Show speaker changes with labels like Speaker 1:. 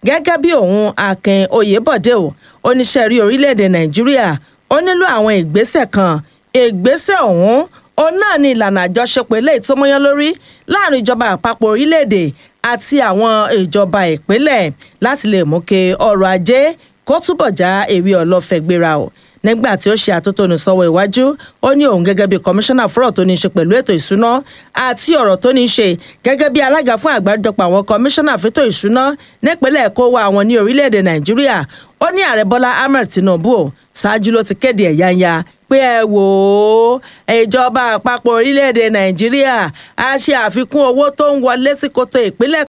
Speaker 1: gẹ́gẹ́ bí òun akin oyèbọ̀dé o oníṣẹ́ rí orílẹ̀-èdè nàìjíríà ó nílò àwọn ìgbésẹ̀ kan ìgbésẹ̀ ọ̀hún òun náà ní ìlànà àjọṣepọ̀ eléyìí tó mọ́yán lórí láàrin ìjọba àpapọ̀ orílẹ̀-èdè àti àwọn ìjọba ìpínlẹ̀ láti lè mú kí ọrọ̀ ajé kó túbọ̀ já ewé ọlọ́fẹ́ gbéra o nígbà tí ó ṣe àtótónu sọ́wọ́ iwájú ó ní òun gẹ́gẹ́ bí kọmíṣánná fọ́rọ̀ tó ní í ṣe pẹ̀lú ètò ìṣúná àti ọ̀rọ̀ tó ní í ṣe gẹ́gẹ́ bí alága fún àgbáríjọpọ̀ àwọn kọmíṣánná fẹ́tò ìṣúná nípínlẹ̀ kó wa àwọn ní orílẹ̀-èdè nàìjíríà ó ní ààrẹ bọ́lá ahmed tinubu ò ṣáájú ló ti kéde ẹ̀yánya pé ẹ wò ó ìjọba àpapọ̀ orílẹ̀-èdè nàìjíríà á ṣe àfikún owó tó ń wọlé sí koto ìpínlẹ̀